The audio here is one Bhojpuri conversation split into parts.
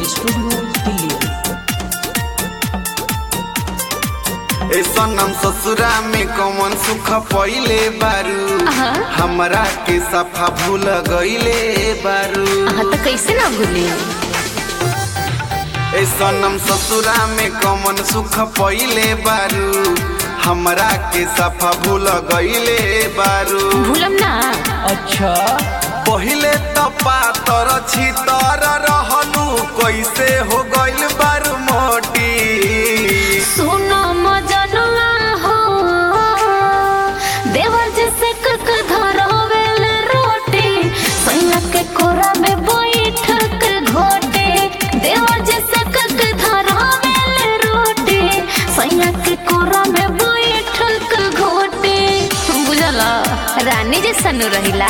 रिकॉर्डिंग स्टूडियो दिल्ली ए सनम ससुरा में कौन सुख पहिले बारू अहा। हमरा के सफा भूल गईले बारू हाँ तो कैसे ना भूली ए सनम ससुरा में कौन सुख पहिले बारू हमरा के सफा भूल गईले बारू भूलम ना अच्छा पहिले त पातर छितर रहलू कैसे हो गइल बारू मोटी सुनो मजनुआ हो देवर जैसे कक धरवेल रोटी सैया के कोरा में बैठ के घोटे देवर जैसे कक धरवेल रोटी सैया के कोरा में बैठ के घोटे बुझला रानी जैसा नु रहिला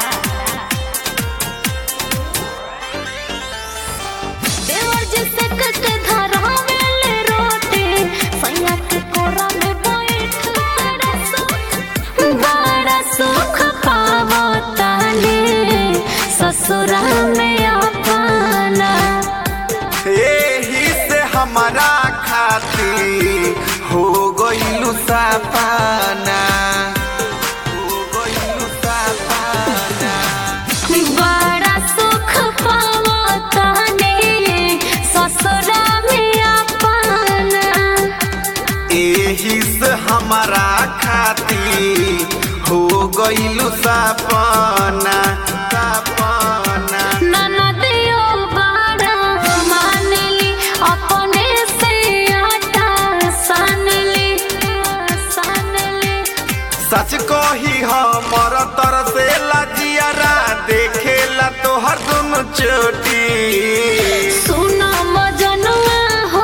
देवर जैसे कक धरवेल रोटी सैया के कोरा में बैठ बड़ा सुख बड़ा सुख पावताले ससुरा में अपना एही से हमारा खाती हो गइलू सापाना हो गइलू सापाना बड़ा सुख पावताले ससुरा में अपना एही से हमारा खाती हो गइलू सापाना सापाना ननदियो बड़ा मानली अपने से आटा सानली सानली सच कही हमर तर से लजियारा देखेला तोहर दुनु चोटी सुना मजनुआ हो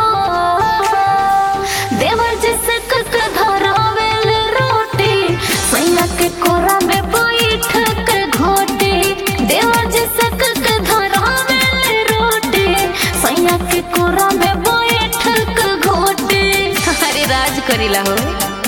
देवर जैसे कक धरवेल रोटी सैया के कोरा में बैठ के घोटी देवर जैसे कक धरवेल रोटी सैया के कोरा में बैठ के घोटी अरे राज करीला हो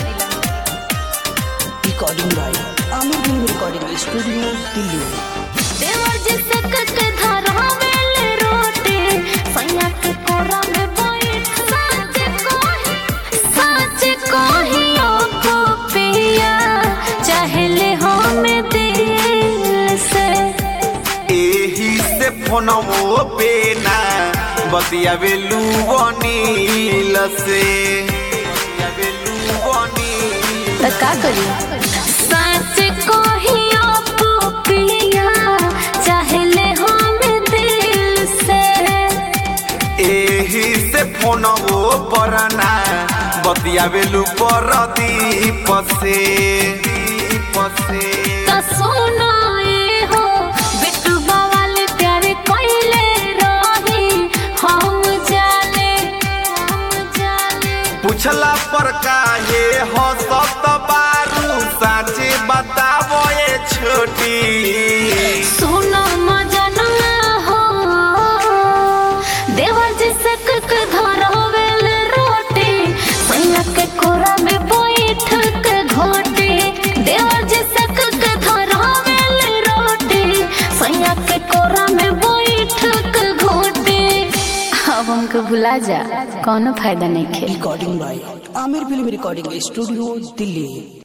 recording by Aamir film recording studio Delhi देवर जैसे कक धरवेल रोटी सैया के कोरा में बैठ सच कही सच कही ओ पिया चाहले हम दिल से एही से फोनवो पे ना बतियावे लुवनील से बतियावे लुवनील तो का करी सच कही ओ पिया चाहले हम दिल से एही से फोनवो पर ना बतियावे लु पर दीप से दीप से तो सुनो ये हो बिट्टू वाले प्यारे कोइले रही हम जाने हम जाने पूछला पर काहे हंसत बारू साचे बतावो ये छोटी सुनो मजनुआ हो देवर जैसे कक धरवेल रोटी सैया के कोरा में बैठ के घोटी देवर जैसे कक धरवेल रोटी सैया के कोरा में बैठ के घोटी अब हमके भुला जा कोनो फायदा नहीं खेल recording by Aamir film recording studio Delhi